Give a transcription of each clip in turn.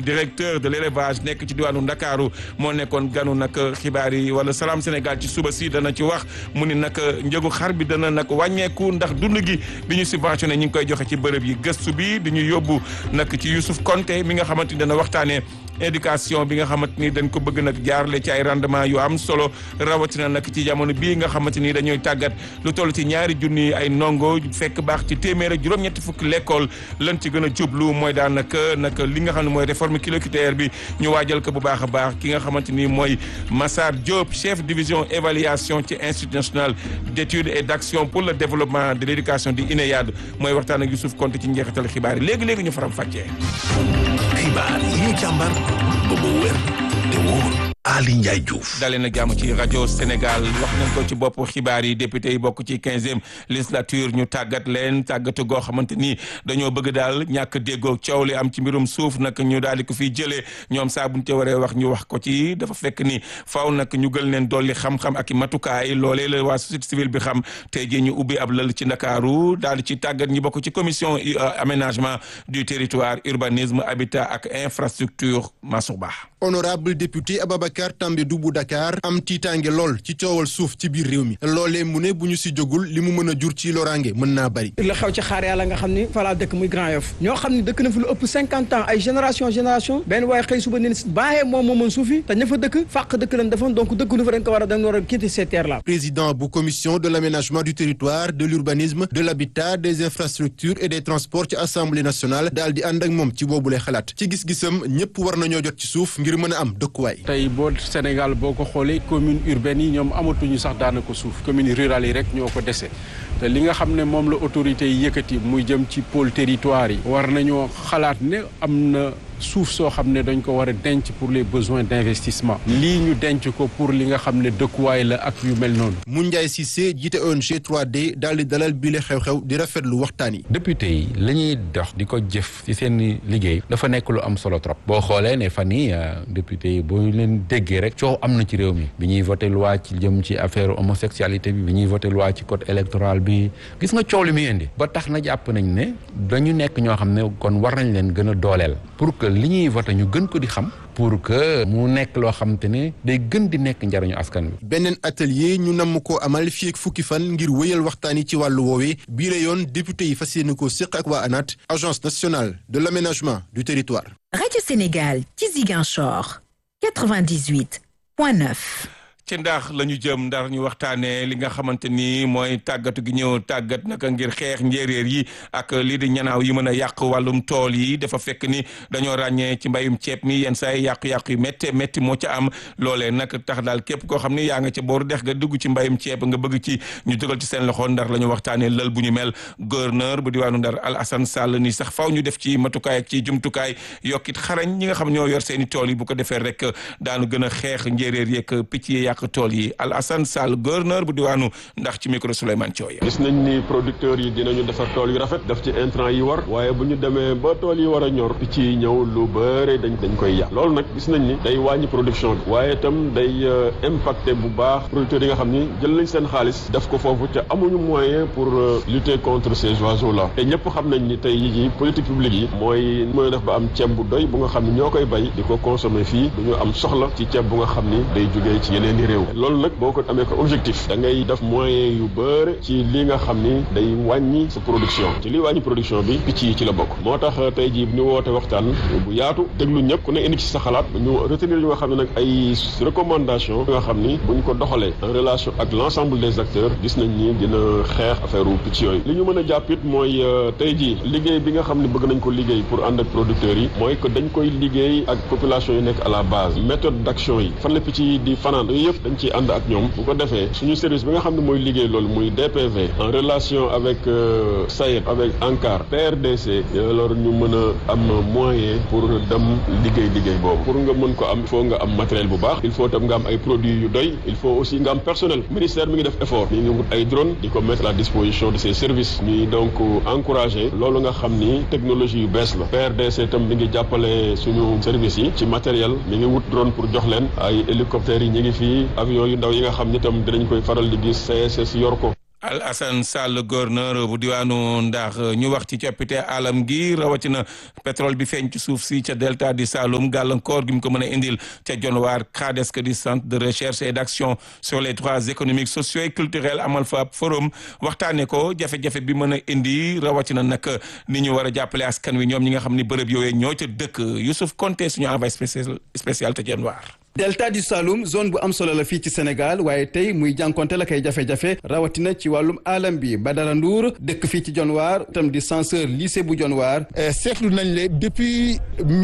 directeur de l'élevage nekk ci diwaanu Ndakaaru moo nekkoon ganu nag xibaar yi wala Salam Sénégal ci suba si dana ci wax mu ni nag njëgu xar bi dana nag wàññeeku ndax dund gi di ñu subventionné ñu ngi koy joxe ci bërëb yi gëstu bi di ñu yóbbu nag ci Youssouf Konté mi nga xamante ni dana waxtaanee éducation bi nga xamante ni dañ ko bëgg nag jaarale ci ay rendement yu am solo rawatina nag ci jamono bii nga xamante ni dañooy tàggat lu toll ci ñaari junni ay ndongo fekk baax ci téeméer ak juróom-ñetti fukki l'école lan ci gën a jublu mooy daanaka nag li nga xam ne mooy réforme curriculaire bi ñu waajal ko bu baax a baax ki nga xamante ni mooy Massar Diop chef division évaluation ci institut national d'études et d'action pour le développement de l'éducation di INEAD mooy waxtaan ak Youssouf Konté ci njeexital xibaar yi léegi léegi ñu faram fàccee. xibaar yi ñu càmbar ba mu wér te wóor Ali Ndiaye Diouf. dalee na jàmm ci rajo Sénégal wax nañ ko ci bopp xibaar yi député yi bokk ci quinzième législature ñu tàggat leen tàggatu goo xamante ni dañoo bëgg daal ñàkk déggoo coow li am ci mbirum suuf nag ñu daal di ko fiy jëlee ñoom saa buñ te waree wax ñu wax ko ci dafa fekk ni faaw nag ñu gël leen dolli xam-xam ak i matukaay loolee la waa société civile bi xam tey jii ñu ubbi ab lël ci Ndakaaru daal di ci tàggat ñi bokk ci commission aménagement du territoire urbanisme habitat ak infrastructure Mansour Ba. honorable député Ababacar Tambédou bu Dakar am tiitaange lool ci coowal suuf ci biir réew mi loolee mu ne bu ñu si jógul li mu mën a jur ci loraange mën naa bari la xew ci xaar yàlla nga xam ni falaa dëkk muy Grand Yoff ñoo xam ni dëkk na fi lu ëpp cinquante ans ay génération génération benn waaye xëy suba ne baaxee moom moo mën suufi te ña fa dëkk fàq dëkk lañ defoon donc dëkk nu fa dañ ko war a dañ war a quitter ces terres là président bu commission de l'aménagement du territoire de l'urbanisme de l'habitat des infrastructures et des transports ci assemblée nationale daal di ànd ak moom ci boobule xalaat ci gis-gisam ñëpp war nañoo jot ci suuf ngir mën a am dëkkuwaay tey boo Sénégal boo ko xoolee commune urbaine yi ñoom amatuñu sax daanaka suuf commune rurale yi rek ñoo ko dese te li nga xam ne moom la autorités yi yëkkati muy jëm ci pôle territoire yi war nañoo xalaat ne am na suuf soo xam ne dañ ko war a denc pour les besoins d'investissement lii ñu denc ko pour li nga xam ne dëkkuwaay la ak yu mel noonu Moundiaye Cissé jiite ONG 3D daal di dalal bile xew-xew di rafetlu waxtaan yi député yi la ñuy dox di ko jëf ci seen liggéey dafa nekk lu am solo trop boo xoolee ne fan yi député yi boo leen déggee rek coow am na ci réew mi bi ñuy voté loi ci jëm ci affaire homosexualité bi bi ñuy voté loi ci code électoral bi gis nga coow li muy indi ba tax na jàpp nañ ne dañu nekk ñoo xam ne kon war nañ leen gën a dooleel pour que li ñuy voté ñu gën ko di xam pour que mu nekk loo xam te ne day gën di nekk njariñu askan wi. beneen atelier ñu namm ko amal fii ak fukki fan ngir wéyal waxtaan yi ci wàllu woowee bii la yoon député yi fas yéene ko séq ak waa ANAT agence nationale de l'aménagement du territoire. Radio Sénégal ci Ziguinchor 98.9. ci ndax la ñu jëm ndax ñu waxtaanee li nga xamante ni mooy tàggatu gi ñëw tàggat naka ngir xeex njéeréer yi ak lii di ñanaaw yi mën a yàq wàllum tool yi dafa fekk ni dañoo ràññee ci mbayum ceeb mi yenn saa yi yàqu-yàqu yu métti métti moo ca am loolee nag tax daal képp koo xam ni yaa nga ca booru dex nga dugg ci mbayum ceeb nga bëgg ci ñu dugal ci seen loxo ndax la ñu waxtaanee lël bu ñu mel gouverneur bu diwaanu Ndar Alassane Sall ni sax faw ñu def ci matukaay ak ci jumtukaay yokkit xarañ ñi nga xam ñoo yor seen i tool yi bu ko defee rek daanu gën a xeex njéeréer yeeg picc yi yàq tool yi Alassane Sall gouverneur bu diwaanu ndax ci micro Souleymane Thioye gis nañ ni producteurs yi dinañu defar tool yu rafet def ci intrant yi war waaye bu ñu demee ba tool yi war a ñor picc yi ñëw lu bëre dañ dañ koy yàq loolu nag gis nañ ni day wàññi production bi waaye itam day impacté bu baax producteurs yi nga xam ni jël nañ seen xaalis def ko foofu te amuñu moyen pour lutter contre ces oiseaux là te ñëpp xam nañ ni tey yi politique publique yi mooy mooy def ba am ceeb bu doy bu nga xam ni ñoo koy bay di ko consommer fii du ñu am soxla ci ceeb bu nga xam ni day jógee ci yeneen i réew loolu nag boo ko amee ko objectif da ngay def moyen yu bëre ci li nga xam ni day wàññi sa production ci li wàññi production bi picc yi ci la bokk moo tax tey jii ñu woote waxtaan bu yaatu déglu ñëpp ku ne indi ci sa xalaat ñu retenir yu nga xam ne nag ay recommandation yu nga xam ni buñ ko doxalee en relation ak l'ensemble des acteurs gis nañ ni dina xeex affaire u picc yooyu li ñu mën a jàpp it mooy tey jii liggéey bi nga xam ne bëgg nañ ko liggéey pour ànd ak producteurs yi mooy que dañ koy liggéey ak population yi nekk à la base méthode d'action yi fan la picc yi di fanaan yooyu yëpp dañ ciy ànd ak ñoom bu ko defee suñu service bi nga xam ne mooy liggéey loolu muy DPV en relation avec SAED avec ANCAR PRDC alors ñu mën a am moyen pour dem liggéey liggéey boobu pour nga mën ko am il faut nga am matériel bu baax il faut tam nga am ay produits yu doy il faut aussi nga am personnel ministère mi ngi def effort mi ngi wut ay drone di ko mettre à la disposition de ses services ñuy donc encourager loolu nga xam ni technologie yu bees la PRDC tam mi ngi jàppale suñu service yi ci matériel mi ngi wut drone pour jox leen ay hélicoptères yi ñu ngi fii avion yu ndaw yi nga xam ni tam dinañ koy faral di gis CSS yor ko Al Hassan Sall gouverneur bu diwaanu ndax ñu wax ci coppite alam gi rawatina pétrole bi feeñ ci suuf si ca delta di Saloum gàllankoor gi mu ko mën a indil ca Dionewar CRADES di centre de recherche et d'action sur les droits économiques sociaux et culturels amal fa ab forum waxtaanee ko jafe-jafe bi mën a indi rawatina nag ni ñu war a jàppale askan wi ñoom ñi nga xam ni bërëb yooyu ñoo ca dëkk Youssouf Konté suñu envoyé spécial spécial te Dionewar. delta du Saloum zone bu am solo la fii ci Sénégal waaye tey muy jànkonte la kay jafe-jafe rawatina ci wàllum alam bi Badara Ndour dëkk fii ci Dionewar tam di censeur lycée bu Dionewar seetlu nañ le depuis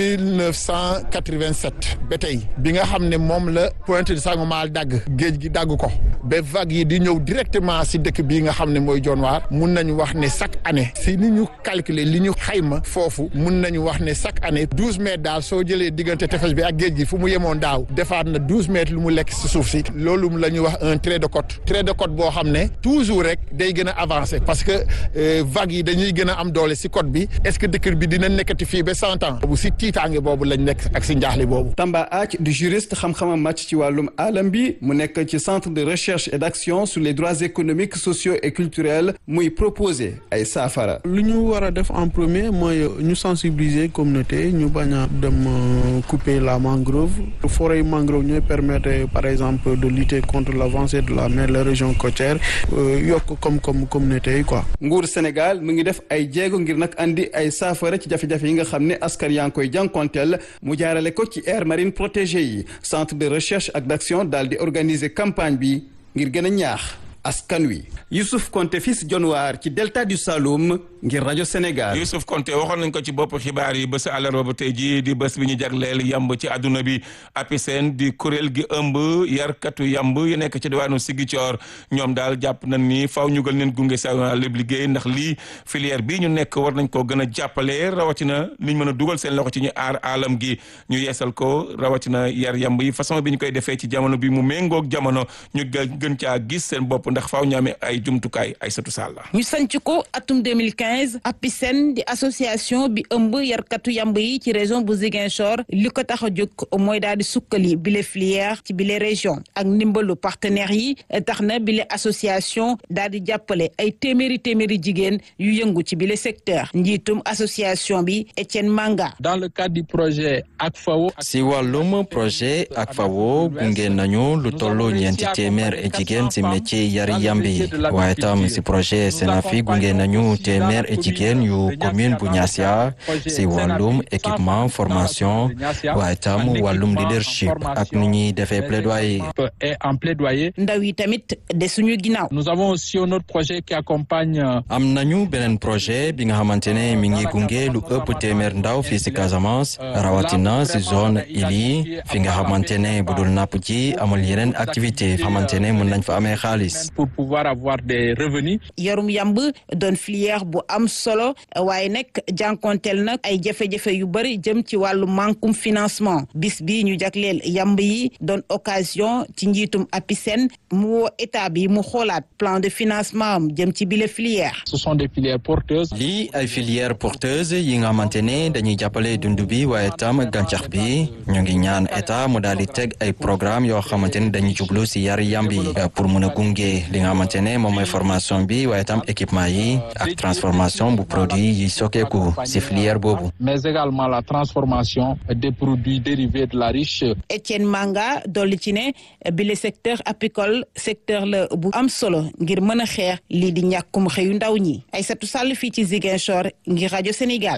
1987 ba tey bi nga xam ne moom la Pointe de Sangomar dagg géej gi dagg ko ba vague yi di ñëw directement si dëkk bii nga xam ne mooy Dionewar mun nañu wax ne chaque année si ni ñu calculer li ñu xayma foofu mun nañu wax ne chaque année douze mètres daal soo jëlee diggante tefes bi ak géej gi fu mu yemoon daaw defaat na douze mètres lu mu lekk si suuf si loolu la ñuy wax un trait de côte trait de côte boo xam ne toujours rek day gën a avancer parce que vagues yi dañuy gën a am doole si côte bi est-ce que dëkk bi dina nekkati fii ba cent ans bu si tiitaange boobu lañ nekk ak si njaaxle boobu. Tamba Ath du juriste xam-xamam màcc ci wàllum alam bi mu nekk ci centre de recherche et d'action sur les droits économiques sociaux et culturels muy proposer ay saafara. lu ñu war a def en premier mooy ñu sensibiliser communauté ñu bañ a dem couper la mangrove forêt mangrove ñooy permettre par exemple de lutter contre l'avancée de la mer les régions côtières yokk comme comme communauté yi quoi. nguur Sénégal mu ngi def ay jéego ngir nag andi ay saafara ci jafe-jafe yi nga xam ne askan yaa ngi koy jànkonteel mu jaarale ko ci aire marine protégée yi centre de recherche ak d'action daal di organiser campagne bi ngir gën a ñaax askan wi. Youssouf Konté fii si Dionewar ci delta du Saloum ngir rajo Sénégal. Youssouf Konté waxoon nañ ko ci bopp xibaar yi bés àllarba ba tey jii di bés bi ñu jagleel yamb ci àdduna bi APICEN di kuréel gi ëmb yarkatu yamb yu nekk ci diwaanu Ziguinchor ñoom daal jàpp nañ ni faw ñu gën leen gunge sa lépp liggéey ndax lii filière bii ñu nekk war nañ koo gën a jàppale rawatina niñ mën a dugal seen loxo ci ñu aar alam gi ñu yeesal ko rawatina yar yamb yi façon bi ñu koy defee ci jamono bi mu méngoog jamono ñu gën caa gis seen bopp ndax faaw ñu amee ay jumtukaay ay satu sàlla ñu sanc ko atum 2015 APICEN di association bi ëmb yarkatu yamb yi ci région bu Ziguinchor li ko tax a jóg mooy daal di sukkali bile filière ci bile région ak ndimbalu partenaires yi tax na bile association daal di jàppale ay téeméeri téeméeri jigéen yu yëngu ci bile secteur njiitum association bi Etienne Manga. dans le cadre du projet ACFAO. si wàllum projet ACFAO gunge nañu lu tollu ñeenti téeméer e jigéen si métier yari yambi waaye tam si projet Senafi gunge nañu téeméer e jigéen yu commune bu Niassia si wàllum équipement formation waaye tam wàllum leadership ak nu ñuy defee plaidoyer. et en plaidoyer. ndaw yi tamit de suñu ginnaaw. nous avons aussi un autre projet qui accompagne. am nañu beneen projet bi nga xamante ne mi ngi gunge lu ëpp téeméer ndaw fii si Casamance rawatina si zone ili fi nga xamante ne bu dul napp ji amul yeneen activité xamante ne mën nañ fa amee xaalis. pour pouvoir avoir des revenus. yarum yamb doon filière bu am solo waaye nag jànkonteel nag ay jafe-jafe yu bëri jëm ci wàllu mankum financement bis bi ñu jagleel yamb yi doon occasion ci njiitum APICEN mu woo état bi mu xoolaat plan de financement am jëm ci bile filière. ce sont des filières porteuses. lii ay filières porteuses yi nga xamante ne dañuy jàppale dund bi waaye tam gàncax bi ñu ngi ñaan état mu daal di teg ay programme yoo xamante ne dañuy jublu si yar yambi pour mun a gunge li nga xamante ne moom mooy formation bi waaye tam équipement yi ak transformation bu produit yi sokkeeku si filière boobu. mais également la transformation des produits dérivés de la riche. Etienne Manga dolli ci ne bi le secteur apicole secteur la bu am solo ngir mën a xeex lii di ñàkkum xëyu ndaw ñi Aïssatou Sall fii ci Ziguinchor ngir rajo Sénégal.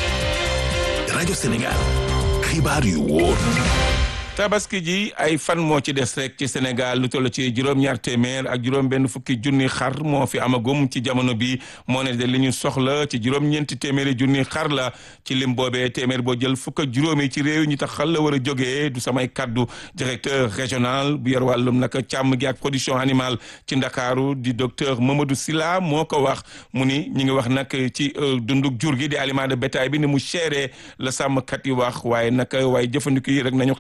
rajo Sénégal xibaar yu wóor. tabaski ji ay fan moo ci des rek ci Sénégal lu toll ci juróom-ñaar téeméer ak juróom-benn fukki junni xar moo fi amagum ci jamono bi moo ne de li ñu soxla ci juróom-ñeenti téeméeri junni xar la ci lim boobee téeméer boo jël fukk ak juróomi ci réew ñi tax xal la war a jógee du samay kaddu directeur régional bu yor wàllum naka càmm gi ak production animale ci ndakaaru di docteur Mamadou Silla moo ko wax mu ni ñi ngi wax nag ci dunduk jur gi di aliment de bétail bi ni mu chéré la sàmmkat yi wax waaye nag waaye jëfandiku yi rek nañu xam ni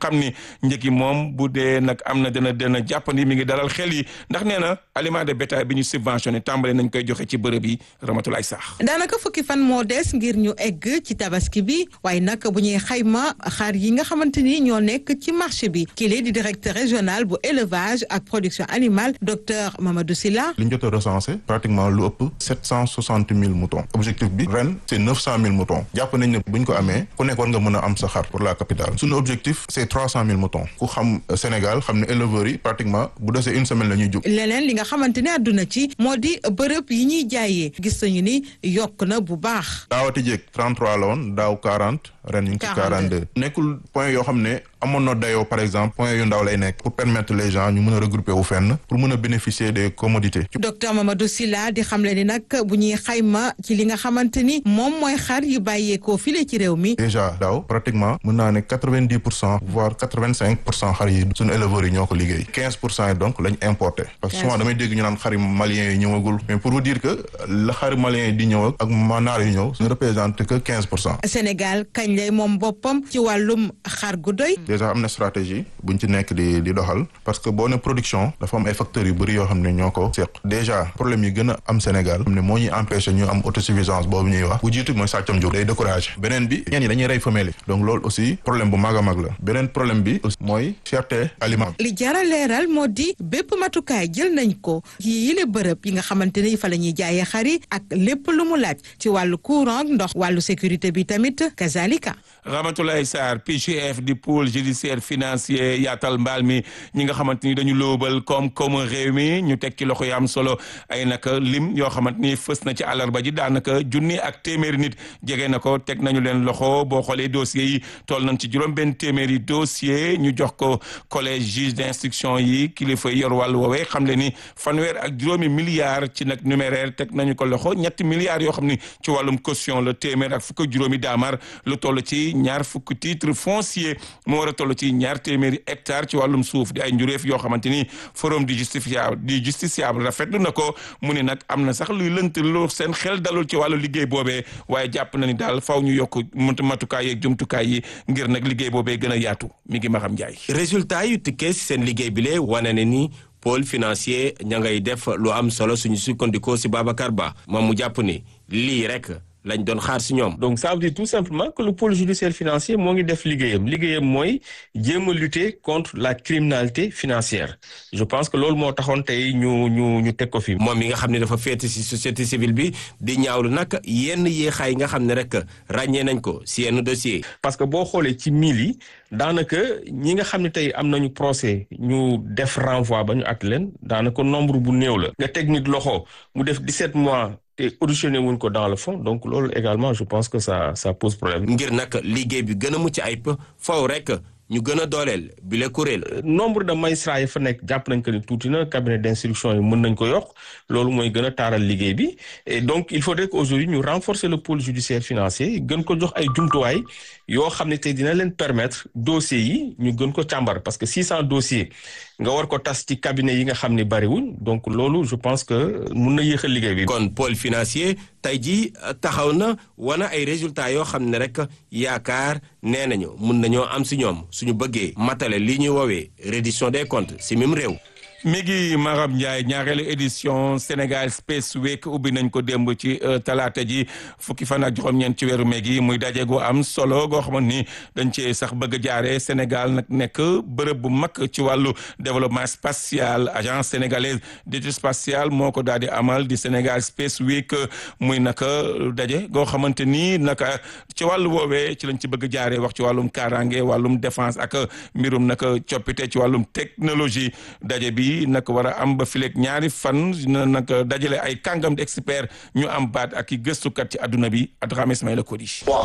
njëg yi moom bu dee nag am na dana dana jàppandi mi ngi dalal xel yi ndax nee na aliment de bétail bi ñu subventionné tàmbale nañ koy joxe ci bërëb yi Ramatulaay Saax daanaka fukki fan moo des ngir ñu egg ci tabaski bi waaye nag bu ñuy xayma xar yi nga xamante ni ñoo nekk ci marché bi kii di directeur régional bu élevage ak production animale docteur Mamadou Sylla li ñu jot a recensé pratiquement lu ëpp sept cent soixante mille moutons objectif bi ren c' est neuf cent mille moutons jàpp nañ ne bu ñu ko amee ku nekk war nga mën a am sa xar pour la capitale suñu objectif c' est trois cent mille moutons ku xam Sénégal xam ne éleveurs yi pratiquement bu desee une semaine la ñuy jóg leneen li nga xamante ne àdduna ci moo di bërëb yi ñuy jaayee gis nañu ni yokk na bu baax daawati jéeg 33 la woon daaw 40 ren ñu ngi ci 42 nekkul point yoo xam ne amoon na dayoo par exemple point yu ndaw lay nekk pour permettre les gens ñu mën a regrouper wu fenn pour mën a bénéficier des commodités docteur Mamadou Sylla di xamle ni nag bu ñuy xayma ci li nga xamante ni moom mooy xar yu bàyyeekoo file ci réew mi déjà daaw pratiquement mën naa ne 90 pour cent voire 85 pour cent xar yi suñu éleveurs yi ñoo ko liggéey 15 pour cent yi donc lañ importé parce que souvent damay dégg ñu naan xari maliens yi ñëwagul mais pour vous dire que la xari maliens yi di ñëw ak manaar yi ñëw ne représente que 15 pour cent Sénégal kañ lay moom boppam ci wàllum xar gu doy déjà am na stratégie buñ ci nekk di di doxal parce que boo ne production dafa am ay facteurs yu bëri yoo xam ne ñoo ko seq déjà problème yi gën a am Sénégal xam ne moo ñuy empêché ñu am autosuffisance boobu ñuy wax bu jiitu mooy sàccam jur day découragé beneen bi ñeen ñi dañuy rey femelle yi donc loolu aussi problème bu mag a mag la beneen problème bi aussi mooy cherté aliment li jara leeral moo di bépp matukaay jël nañ ko ci yile bërëb yi nga xamante ne fa la ñuy jaayee xar yi ak lépp lu mu laaj ci wàllu courant ndox wàllu sécurité bi tamit kazalika Ramatoulaye Sarr PGF di pôle judiciaire financier yaatal mbaal mi ñi nga xamante ni dañu lóobal koom-koomu réew mi ñu teg ci loxo yi am solo ay naka lim yoo xamante ni fës na ci àllarba ji daanaka junni ak téeméeri nit jege na ko teg nañu leen loxo boo xoolee dossiers yi toll nañ ci juróom benn téeméeri dossier ñu jox ko collège juge d'instruction yi kilifa yor wàllu woowee xam le ni fanweer ak juróomi milliards ci nag numéraire teg nañu ko loxo ñetti milliards yoo xam ni ci wàllum caution la téeméer ak fukk ak juróomi daamar lu toll ci ñaar fukk titre foncier moo war a toll ci ñaar téeméeri hectare ci wàllum suuf di ay njuréef yoo xamante ni forum di justifiable di justiciable rafetlu na ko mu ne nag am na sax luy lënt lu seen xel dalul ci wàllu liggéey boobee waaye jàpp na ni daal faw ñu yokk matukaay yeeg jumtukaay yi ngir nag liggéey boobee gën a yaatu mi ngi ma xam njaay résultat yu tukkee si seen liggéey bi lee wane ne ni pôle financier ña ngay def lu am solo suñu sukkandikoo si Babacar Ba moom mu jàpp ni lii rek lañ doon xaar si ñoom. donc ça veut dire tout simplement que le pôle judiciaire financier moo ngi def liggéeyam liggéeyam mooy jéem a lutter contre la criminalité financière je pense que loolu moo taxoon tey ñu ñu ñu teg ko fi. moom mi nga xam ne dafa féete si société civile bi di ñaawlu nag yenn yéexaay nga xam ne rek ràññee nañ ko si yenn dossier parce que boo xoolee ci mille yi daanaka ñi nga xam ne tey am nañu procès ñu def renvoi ba ñu at leen daanaka nombre bu néew la. nga teg nit loxo mu def 17 mois. te auditionné wuñ ko dans le fond donc loolu également je pense que ça ça pose problème. ngir nag liggéey bi gën a mucc ayib faw rek ñu gën a dooleel bi la kuréel. nombre de magistrats yi fa nekk jàpp nañ que ni tuuti na cabinet d'instruction yi mën nañ ko yokk loolu mooy gën a taaral liggéey bi et donc il faudrait que aujourd'hui ñu renforcer le pôle judiciaire financier gën ko jox ay jumtuwaay yoo xam ne tey dina leen permettre dossiers yi ñu gën ko càmbar parce que 600 dossiers nga war ko tas ci cabinet yi nga xam ne bariwuñ donc loolu je pense que mun na yéexal liggéey bi. kon pôle financier tey jii taxaw na wana ay résultats yoo xam ne rek yaakaar nee nañu mun nañoo am si ñoom suñu bëggee matale li ñuy woowee reddition des comptes si même réew. mi ngi Maram Ndiaye ñaareelu édition Sénégal Space Week ubbi nañ ko démb ci talaata ji fukki fan ak juróom-ñeent ci weeru meg yi muy daje gu am solo goo xamante ni dañ cee sax bëgg a jaaree Sénégal nag nekk bërëb bu mag ci wàllu développement spatial agence sénégalaise d'études spatiales moo ko daal di amal di Sénégal Space Week muy naka daje goo xamante ni naka ci wàllu woowee ci lañ ci bëgg a jaaree wax ci wàllum kaaraange wàllum défense ak mbirum naka coppite ci wàllum technologie daje bi. nag war a am ba fileeg ñaari fan na nag dajale ay kàngam di expert ñu am baat ak i gëstukat ci adduna bi Adrame Ismaïla Kodi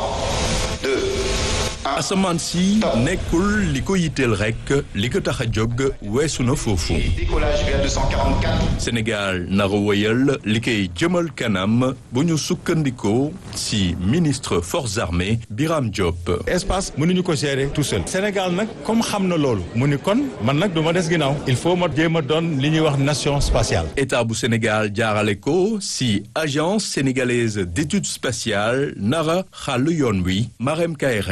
asamaan si nekkul li ko yitteel rek li ko tax a jóg weesu na foofu Sénégal nara woyal li koy jëmal kanam bu ñu sukkandikoo si ministre forces armées Biram Diop espace mënuñu ko gérer tout seul Sénégal nag comme xam na loolu mu ni kon man nag du ma des ginnaaw il faut ma jéem a doon li ñuy wax nation spatiale état bu Sénégal jaarale ko si agence sénégalaise d'études spatiales nara xàll yoon wi Marème Kairé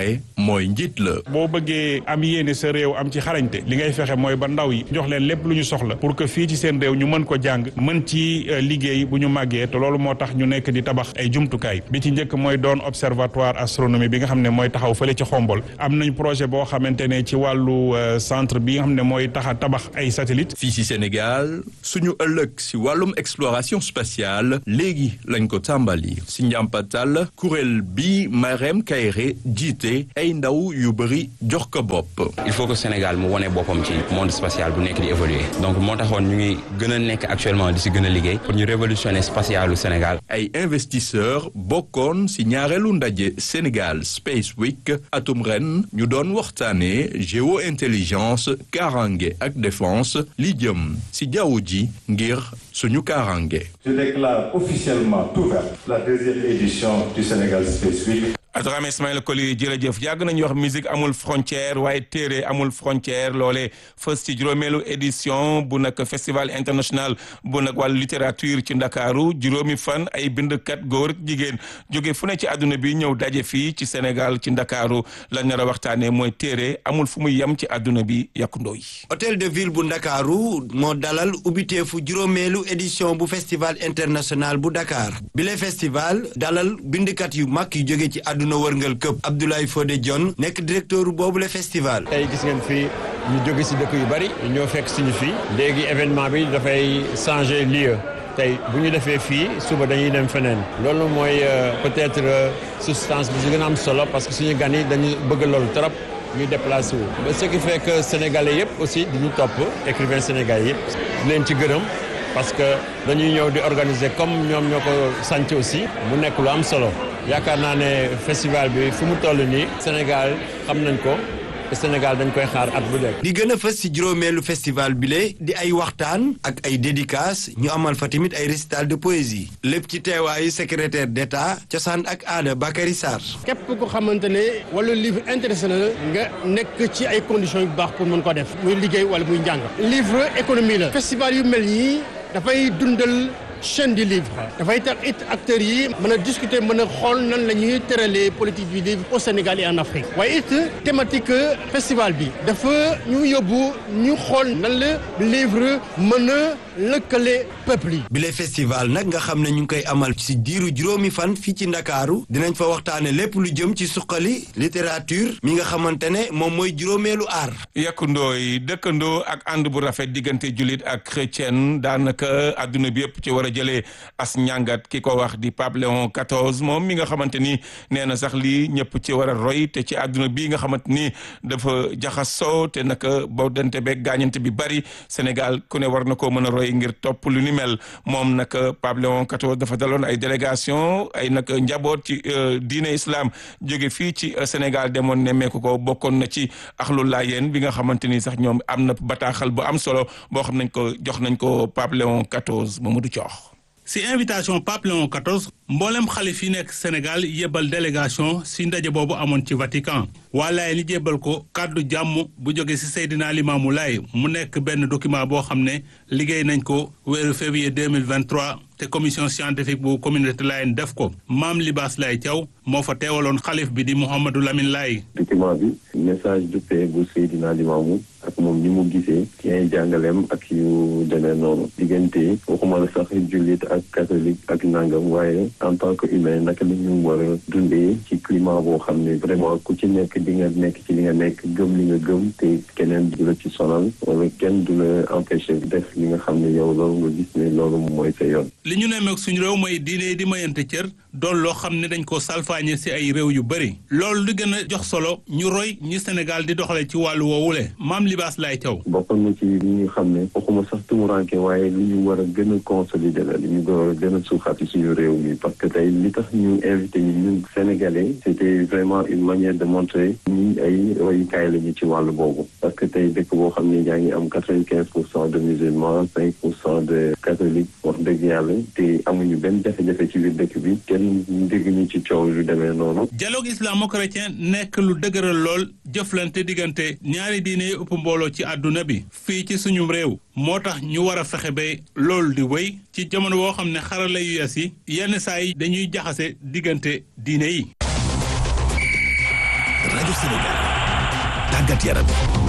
mooy njiit la. boo bëggee am yéene sa réew am ci xarañte li ngay fexe mooy ba ndaw yi jox leen lépp lu ñu soxla pour que fii ci seen réew ñu mën ko jàng mën ci liggéey bu ñu màggee te loolu moo tax ñu nekk di tabax ay jumtukaay bi ci njëkk mooy doon observatoire astronomie bi nga xam ne mooy taxaw fële ci xombol am nañ projet boo xamante ne ci wàllu centre bi nga xam ne mooy taxa tabax ay satellite fii ci Sénégal suñu ëllëg ci wàllum exploration spatiale léegi lañ ko tàmbali ci njàmpatal kuréel bi Marème Kayre jiite ay ndaw yu bëri jox ko bopp. il faut que Sénégal mu wone boppam ci monde spatial bu nekk di évoluer donc moo taxoon ñu ngi gën a nekk actuellement di ci gën a liggéey pour ñu révolutionner spatialu Sénégal. ay investisseurs bokkoon ci ñaareelu ndaje Sénégal Space Week atum ren ñu doon waxtaanee géo intelligence kaaraange ak défense li jëm ci jaww ji ngir suñu kaaraange. Je déclare officiellement ouverte la deuxième édition du Sénégal Space Week. Adrame Ismaïla Koli jërëjëf yàgg nañu wax musique amul frontière waaye téere amul frontière loolee fës ci juróomeelu édition bu nag festival international bu nag wàllu littérature ci ndakaaru juróomi fan ay bindkat góor ak jigéen jóge fu ne ci àdduna bi ñëw daje fii ci Sénégal ci ndakaaru lañ nar a waxtaanee mooy téere amul fu muy yem ci àdduna bi yàkkundoo yi. hôtel de ville bu ndakaaru moo dalal ubbiteefu juróomeelu édition bu festival international bu Dakar bile festival dalal bindkat yu mag yu jóge ci àdduna àdduna wërngal këpp Abdoulaye Fodé Dione nekk directeur boobu le festival tey gis ngeen fii ñu jóge si dëkk yu bari ñoo fekk suñu fii léegi événement bi dafay changer lieu tey bu ñu defee fii suba dañuy dem feneen loolu mooy peut-être substance bi si gën a am solo parce que suñu gan yi dañu bëgg loolu trop ñu déplacé wu ce qui fait que sénégalais yëpp aussi di ñu topp écrivain sénégalais yëpp di leen ci gërëm parce que dañuy ñëw di organiser comme ñoom ñoo ko sant aussi mu nekk lu am solo yaakaar naa ne festival bi fu mu toll nii Sénégal xam nañ ko te Sénégal dañ koy xaar at bu nekk. li gën a fës ci juróomeelu festival bile di ay waxtaan ak ay dédicaces ñu amal fa tamit ay récital de poésie lépp ci teewaayu secrétaire d'État cosaan ak aada Bakary Sarr. képp ko xamante ne wala livre intéressé na nga nekk ci ay conditions yu baax pour mën ko def muy liggéey wala muy njàng. livre économie la. festival yu mel nii dafay dundal. chaîne du livre dafay tax it acteurs yi mën a discuter mën a xool nan la ñuy tëralee politique du livre au Sénégal et en Afrique waaye it thématique festival bi dafa ñu yóbbu ñu xool nan la livre mën a lëkkale peuple yi. bile festival nag nga xam ne ñu ngi koy amal ci diiru juróomi fan fii ci Ndakaaru dinañ fa waxtaane lépp lu jëm ci suqali littérature mi nga xamante ne moom mooy juróomeelu aar. yàkkundoo yi dëkkandoo ak ànd bu rafet diggante jullit ak chrétien daanaka adduna bi yëpp ci war a jëlee as njàngat ki ko wax di Pape Léon XIV moom mi nga xamante ni nee na sax lii ñëpp ci war a roy te ci àdduna bii nga xamante ni dafa jaxasoo te naka boo dante beeg gaañante bi bari Sénégal ku ne war na koo mën a roy ngir topp lu ni mel moom nag Pape Léon XIV dafa daloon ay délégation ay nag njaboot ci diine islam jóge fii ci Sénégal demoon nemmeeku ko bokkoon na ci axlu laayeen bi nga xamante ni sax ñoom am na bataaxal bu am solo boo xam nañ ko jox nañ ko Pape Léon XIV Mamadou Thiokh si invitation Pape Léon XIV mboolem xalif yi nekk Sénégal yebal délégation si ndaje boobu amoon ci Vatican waa Laay ni jébbal ko kàddu jàmm bu jóge si Seydina Limaamu Laay mu nekk benn document boo xam ne liggéey nañ ko weeru février 2023 te commission scientifique bu communauté Layène def ko maam Libaas Laay Thiaw moo fa teewaloon xalif bi di Mouhamadou Lamine Laay document bi message de paix bu Seydina Limaamu ak moom ni mu gisee ci ay jàngaleem ak yu demee noonu diggante waxuma la sax jullit ak catholique ak nangam waaye en tant que humain naka la ñu war a dundee ci climat boo xam ne vraiment ku ci nekk di nga nekk ci li nga nekk gëm li nga gëm te keneen du la ci sonal wala kenn du la empêcher def li nga xam ne yow loolu nga gis ne loolu mooy sa yoon. li ñu nemmeek suñu réew mooy diine di mayante cër doon loo xam ne dañ ko salfaañe si ay réew yu bëri loolu li gën a jox solo ñu roy ñi Sénégal di doxale ci wàllu woowule maam libaas laay taw bokkoon na ci li ñu xam ne waxuma sax tumuranke waaye li ñu war a gën a consolider la li ñu war a gën a suuxat ci suñu réew mi parce que tey li tax ñu invité ñi ñun sénégalais c'était vraiment une manière de montrer ñi ay royukaay la ñu ci wàllu boobu parce que tey dëkk boo xam ne yaa ngi am quatre-vingt-quinze pour cent de musulmans cinq pour cent de catholiques wax dëgg yàlla te amuñu benn jafe-jafe ci biir dëkk bi kenn dégg ñu ci coow yu demee noonu dialogue islamo-chrétien nekk lu dëgëral lool jëflante diggante ñaari diine yi ëpp mbooloo ci àdduna bi fii ci suñu réew moo tax ñu war a fexe ba loolu di wéy ci jamono boo xam ne xarala yu yes yi yenn saa yi dañuy jaxase diggante diine yi rajo Sénégal tàggat yaram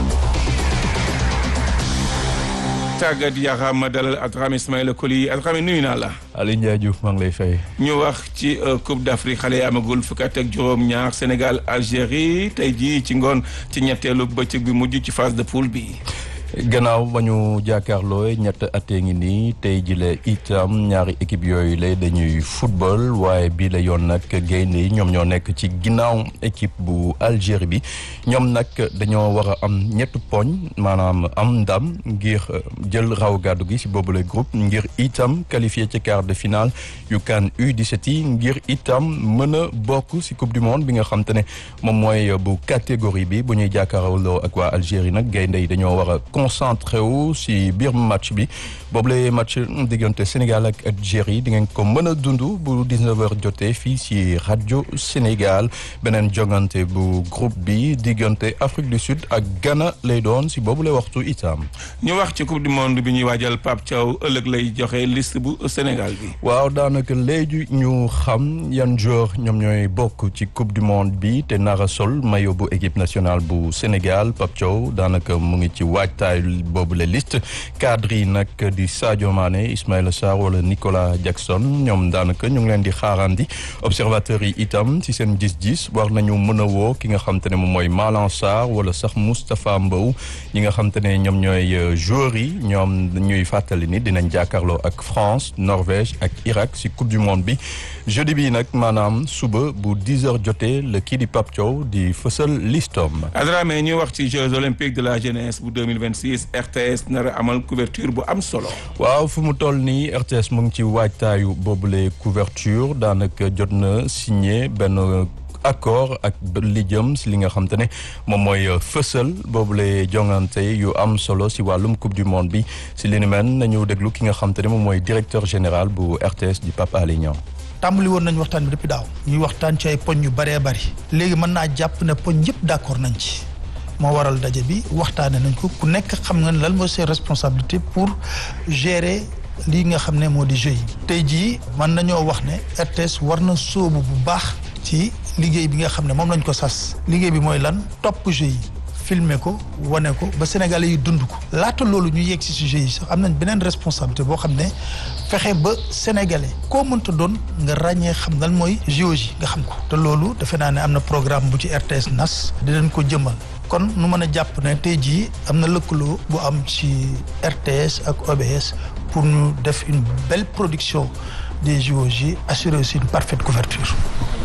tàggat yaram dalal Adrame Ismaïla Koli Adrame nuyu naa la. Aliou Ndiaye Diouf maa ngi lay fay. ñu wax ci Coupe d'Afrique xale yi amagul fukki at ak juróom-ñaar Sénégal Algérie tey jii ci ngoon ci ñetteelu bëccëg bi mujj ci phase de poule bi. gannaaw ba ñu jàkkaarloo ñett atee ngi nii tey jile itam ñaari équipe yooyu la dañuy football waaye bii la yoon nag gaynde yi ñoom ñoo nekk ci ginnaaw équipe bu Algérie bi ñoom nag dañoo war a am ñett poñ maanaam am ndam ngir jël raw gàddu gi si boobule groupe ngir itam qualifié ci quart de finale yu CAN U17 yi ngir itam mën a bokk si coupe du monde bi nga xam te ne moom mooy bu catégorie bi bu ñuy jàkkaarloo ak waa Algérie nag gaynde yi dañoo war a concentré wu si biir match bi boobule match diggante Sénégal ak Algérie di ngeen ko mën a dund bu 19h jotee fii si rajo Sénégal beneen jongante bu groupe bi diggante Afrique du Sud ak Ghana lay doon si boobule waxtu itam. ñu wax ci coupe du monde bi ñuy waajal Pape Thiaw ëllëg lay joxe liste bu Sénégal bi. waaw daanaka léegi ñu xam yan joueur ñoom ñooy bokk ci coupe du monde bi te nara sol maillot bu équipe nationale bu Sénégal Pape Thiaw daanaka mu ngi ci waajtaay boobu la liste cadre yi nag di Sadio Mané Ismaïla Sarr wala Nicolas Jackson ñoom daanaka ñu ngi leen di xaarandi observateurs yi itam ci seen gis-gis war nañu mën a woo ki nga xam te ne moom mooy Malang Sarr wala sax Moustapha Mbow ñi nga xam te ne ñoom ñooy joueurs yi ñoom ñuy fàttali ni dinañ jàkkaarloo ak France Norvège ak Irak si coupe du monde bi jeudi bi nag maanaam suba bu 10 heures jotee la kii di Pape Thiaw di fësal listom Adramé ñuy wax ci Jeux olympiques de la jeunesse bu 2026 RTS nar a amal couverture bu am solo. waaw fu mu toll nii RTS mu ngi ci waajtaayu boobule couverture daanaka jot na signé benn accord ak li jëm si li nga xam te ne moom mooy fësal boobule jongante yu am solo si wàllum coupe du monde bi si li ni mel nañu déglu ki nga xam te ne moom mooy directeur général bu RTS di Pape Alé Niang tàmbali woon nañu waxtaan bi depuis daaw ñuy waxtaan ci ay poñ yu bëree bëri léegi mën naa jàpp ne poñ yëpp d'accord nañ ci moo waral daje bi waxtaane nañ ko ku nekk xam nga lan mooy ses responsabilités pour gérer lii nga xam ne moo di jeu yi tey jii mën nañoo wax ne RTS war na sóobu bu baax ci liggéey bi nga xam ne moom lañ ko sas liggéey bi mooy lan topp jeu yi filmer ko wane ko ba sénégalais yi dund ko laata loolu ñu yegg si sujet yi sax am nañ beneen responsabilité boo xam ne fexe ba sénégalais koo mënta doon nga ràññee xam lan mooy géologie nga xam ko te loolu defe naa ne am na programme bu ci RTS nas dinañ ko jëmmal kon nu mën a jàpp ne tey jii am na lëkkaloo bu am ci RTS ak OBS pour ñu def une belle production des JOJ assurer aussi une parfaite couverture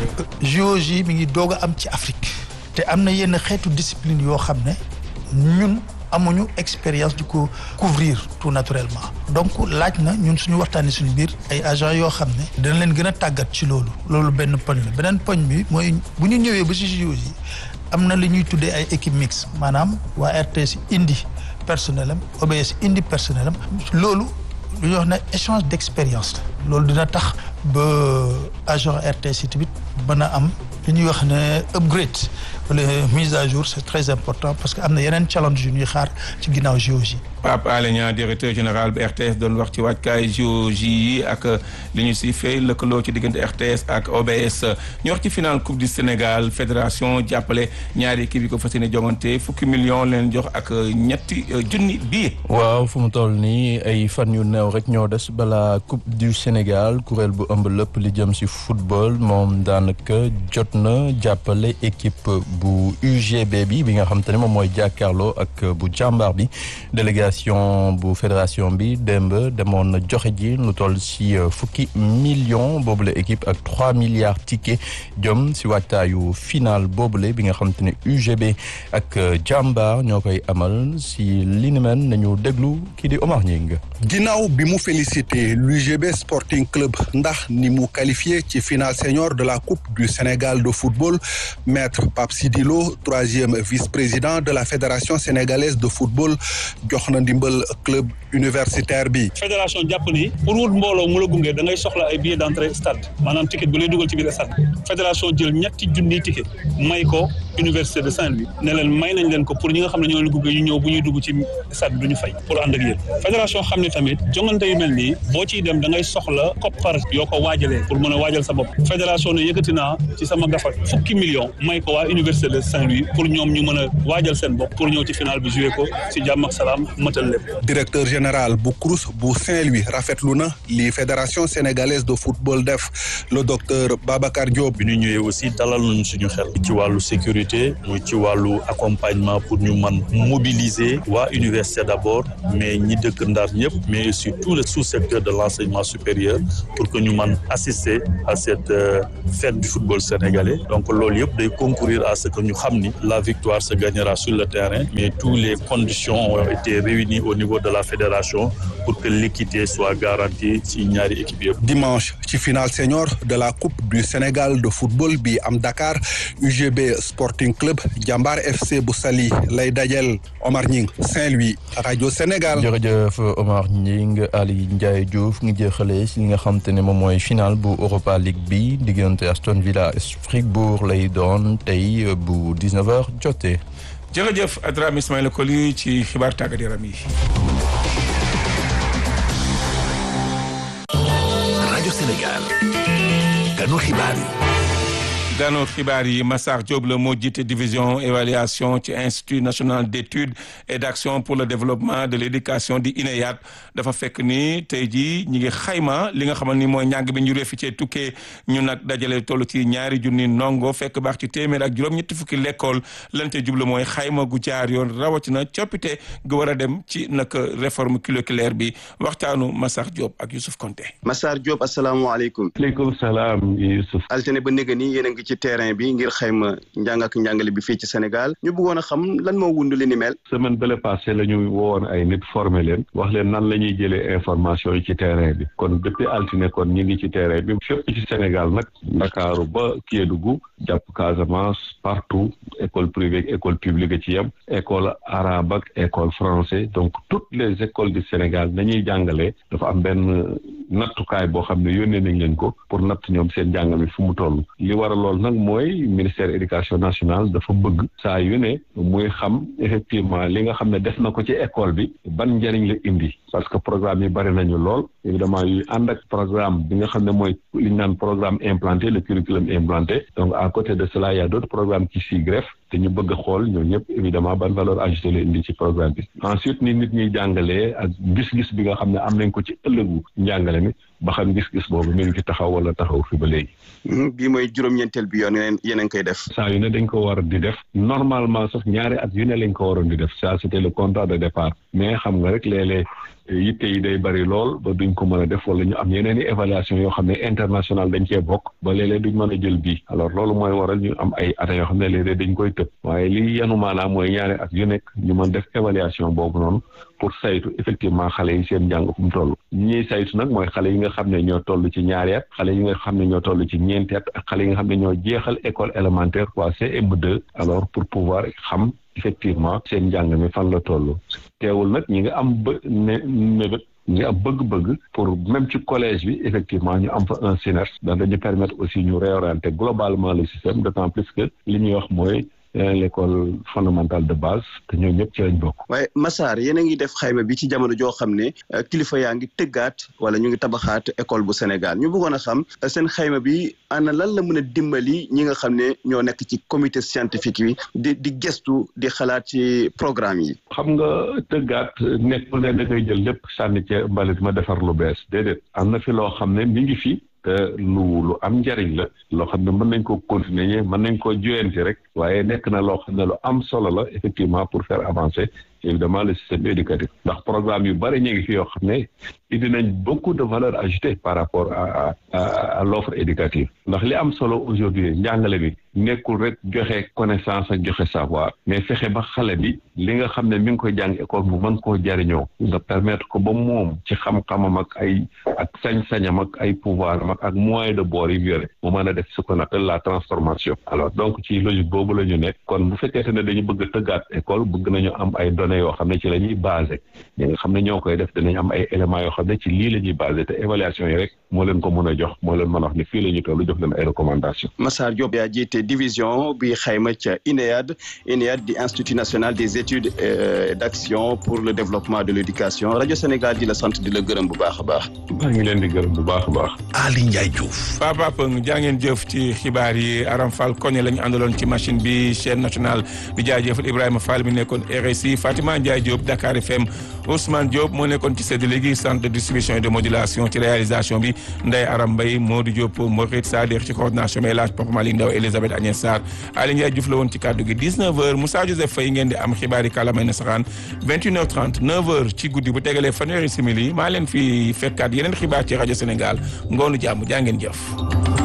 JOJ mi ngi doog a am ci Afrique te am na yenn xeetu discipline yoo xam ne ñun amuñu expérience di ko couvrir tout naturellement donc laaj na ñun suñu waxtaanee suñu biir ay agents yoo xam ne dina leen gën a tàggat ci loolu loolu benn poñ la beneen poñ bi mooy bu ñu ñëwee ba ci JOJ am na li ñuy tuddee ay équipe mixte maanaam waa RTS indi personnel am OBS indi personnel am loolu lu ñuy wax ne échange d'expérience la loolu dina tax ba agent RTS yi tamit mën a am li ñuy wax ne upgrade wala mise à jour c'est très important parce que am na yeneen challenge yu ñuy xaar ci ginnaaw JOJ Pape Alé Niang directeur général bu RTS doon wax ci waajkaay JOJ yi ak li ñu si fay lëkkaloo ci diggante RTS ak OBS ñu wax ci final coupe du Sénégal fédération jàppale ñaari équipe yi ko fas yéene jongante fukki million leen jox ak ñetti junni bii. waaw fu mu toll nii ay fan yu néew rek ñoo des balaa coupe du Sénégal kuréel bu ëmb lépp li jëm si football moom daanaka jot na jàppale équipe bu UGB bi bi nga xam te ne moom mooy jàkkaarloo ak bu jàmbaar bi délégation bu fédération bi démb demoon na joxe ji lu toll si fukki million boobule équipe ak trois milliards ticket jëm si waajtaayu final boobule bi nga xam te ne UGB ak jàmbaar ñoo koy amal si li ni mel nañu déglu kii di Omar Ñing ginnaaw bi mu félicité l'UGB Sporting Club ndax ni mu qualifié ci finale senior de la Coupe du Sénégal de football maître Pape Sidi Lo troisième vice-président de la Fédération sénégalaise de football jox na ndimbal club universitaire bi. fédération jàpp ni pour wut mbooloo mu la gunge da ngay soxla ay billets d'entrée stade maanaam ticket bu lay dugal ci biir stade fédération jël ñetti junniy ticket may ko université de Saint-Louis ne leen may nañ leen ko pour ñi nga xam ne ñoo leen gunge ñu ñëw bu ñuy dugg ci stade bi du ñu fay pour ànd ak yéen fédération xam ne tamit jongante yu mel nii boo ciy dem da ngay soxla koppar yoo ko waajalee pour mën a waajal sa bopp fédération ne yëkkati naa ci sama gafa fukki million may ko waa université de Saint-Louis pour ñoom ñu mën a waajal seen bopp pour ñëw ci final bi joué ko si jàmm ak salaam mëtal lépp directeur général bu CROUS bu Saint-Louis rafetlu na li fédération sénégalaise de football def le docteur Babacar Diop. bi ñu ñëwee aussi dalal nañu suñu xel ci wàllu sécurité muy ci wàllu accompagnement pour ñu man mobiliser waa université d'abord mais ñi dëkk Ndar ñëpp mais aussi tout le sous-secteur de l'enseignement supérieur pour que ñu man assister à cette fête du football sénégalais donc loolu yëpp day concourir à ce que ñu xam ni la victoire se gagnera sur le terrain mais toutes les conditions ont été réunies au niveau de la fédération pour que l'équité soit garantie ci ñaari équipe yëpp. dimanche ci finale senior de la coupe du Sénégal de football bi am Dakar UGB Sporting Club Jambar FC bu Saly lay dajel Omar Ñing Saint-Louis rajo Sénégal. jërëjëf Omar Ñing Ali Ndiaye Diouf ngi jeexalee si li nga xam te ne moom mooy final bu Europa League bi diggante Aston Villa Strasbourg lay doon tey bu 19h jotee. jërëjëf Adrame Ismaïla Koli ci xibaar tàggat yaram yi. rajo Sénégal ganu xibaar yi. gano xibaar yi Massar Diop la moo jiite division évaluation ci institut national d'études et d'action pour le développement de l'éducation di INEAD dafa fekk ni tey jii ñi ngi xayma li nga xamal ni mooy njàng bi ñu réefi cee tukkee ñu nag dajale toll ci ñaari junni ndongo fekk baax ci téeméer ak juróom-ñetti fukki lekkool lan ca jublu mooy xayma gu jaar yoon rawatina coppite gu war a dem ci nag réforme curriculaire bi waxtaanu Massar Diop ak Youssouf Konté. Massar Diop asalaamaaleykum. aleykum salaam Youssouf. altine ba néega nii yéen a ngi ci terrain bi ngir xayma njàng ak njàngale bi fii ci Sénégal ñu bëggoon a xam lan moo wund li ni mel. semaine bële passé la ñu woowoon ay nit formé leen wax leen nan la ñuy jëlee information yi ci terrain bi kon depuis altine kon ñu ngi ci terrain bi fépp ci Sénégal nag Ndakaaru ba Kédougou jàpp Casamance partout école privée école publique ci yem école arabe ak école français donc toutes les écoles du Sénégal nañuy jàngalee dafa am benn nattukaay boo xam ne yónnee nañ leen ko pour natt ñoom seen njàng mi fu mu toll li war a lool nag mooy ministère éducation nationale dafa bëgg saa yu ne muy xam effectivement li nga xam ne def na ko ci école bi ban njëriñ la indi parce que programme yi bari nañu lool évidemment yu ànd ak programme bi nga xam ne mooy li ñu naan programme implanté le curriculum implanté donc à côté de cela il y a d'autres programmes qui s'y greffent te ñu bëgg a xool ñoo ñëpp évidemment ban valeur ajoutée la indi ci programme bi ensuite ni nit ñuy jàngalee ak gis-gis bi nga xam ne am nañ ko ci ëllëgu njàngale mi ba xam gis-gis boobu mi ngi ci taxaw wala taxaw fi ba léegi. bii mooy juróom-ñeenteel bi yoon yeneen yéen a ngi koy def. saa yu ne dañ ko war di def normalement sax ñaari at yu ne lañ ko waroon di def ça c'était le contrat de départ mais xam nga rek léeg-léeg yitte yi day bari lool ba duñ ko mën a def wala ñu am yeneen i évaluation yoo xam ne international dañ cee bokk ba léeg-léeg duñ mën a jël bii alors loolu mooy waral ñu am ay at yoo xam ne léeg-léeg dañ koy tëb waaye li yanu maanaam mooy ñaari at yu nekk ñu mën def évaluation boobu noonu pour saytu effectivement xale yi seen njàng fu mu toll ñi ñuy saytu nag mooy xale yi nga xam ne ñoo toll ci ñaari at xale yi nga xam ne ñoo toll ci ñeenti at ak xale yi nga xam ne ñoo jeexal école élémentaire quoi CM2 alors pour pouvoir xam effectivement seen njàng mi fan la toll teewul nag ñi nga am bë ne mébét ñu am bëgg-bëgg pour même ci collège bi effectivement ñu am fa un SNERS ndax dañu permettre aussi ñu réorienter globalement le système d'autant plus que li ñuy wax mooy l'école fondamentale de base te ñoo ñëpp ci lañ bokk. waaye Massar yéen a ngi def xayma bi ci jamono joo xam ne kilifa yaa ngi tëggaat wala ñu ngi tabaxaat école bu Sénégal ñu bëggoon a xam seen xayma bi ana lan la mën a dimbali ñi nga xam ne ñoo nekk ci comité scientifique bi di di gestu di xalaat ci programme yi. xam nga tëggaat nekkul ne da ngay jël lépp sànni ca mbalit ma defar lu bees déedéet am na fi loo xam ne mi ngi fi. te lu lu am njariñ la loo xam ne mën nañ ko continuer mën nañ ko joyanti rek waaye nekk na loo xam ne lu am solo la effectivement pour faire avancer évidemment le système éducatif ndax programme yu bari ñu ngi fi yoo xam ne indi nañ beaucoup de valeur ajoutée par rapport à à à l'offre éducative ndax li am solo aujourd'hui njàngale bi nekkul rek joxe connaissance ak joxe savoir mais fexe ba xale bi li nga xam ne mi ngi koy jàng école mu mën koo jariñoo nga permettre ko ba moom ci xam-xamam ak ay ak sañ-sañam ak ay pouvoir am ak moyen de bord yi yore mu mën a def ce qu'on appelle la transformation alors donc ci logique boobu la ñu nekk kon bu fekkente ne dañu bëgg a tëggaat école bëgg nañu am ay données données yoo xam ne ci la ñuy basé ñi nga xam ne ñoo koy def dinañ am ay éléments yoo xam ne ci lii la ñuy basé te évaluation yi rek moo leen ko mën a jox moo leen mën a wax ne fii la ñu toll jox leen ay recommandations. Massar Diop yaa jiite division bi xayma ca INEAD INEAD di Institut national des études et d'action pour le développement de l'éducation rajo Sénégal di la sant di la gërëm bu baax a baax. maa ngi leen di gërëm bu baax a baax. Ali Ndiaye Diouf. Papa Peng jaa ngeen jëf ci xibaar yi Aram Fall koñe la ñu àndaloon ci machine bi chaîne nationale di jaajëfal Ibrahima Fall mi nekkoon RSI Fatima Ndiaye Diop Dakar FM Ousmane Diop moo nekkoon ci séddale gi centre de distribution et de modulation ci réalisation bi Ndeye Aram Mbaye Modou Diop Morit Sadir ci coordination bi El Hadj Papa Malick Ndaw Elisabeth Agnès Sarr Ali Ndiaye Diouf la woon ci kàddu gi 19h Moussa Joseph Faye ngeen di am xibaar yi kàllaamay nasaraan 21h30 9h ci guddi bu tegalee fanweeri simili maa leen fi fekkaat yeneen xibaar ci rajo Sénégal ngoonu jàmm jaa ngeen jëf.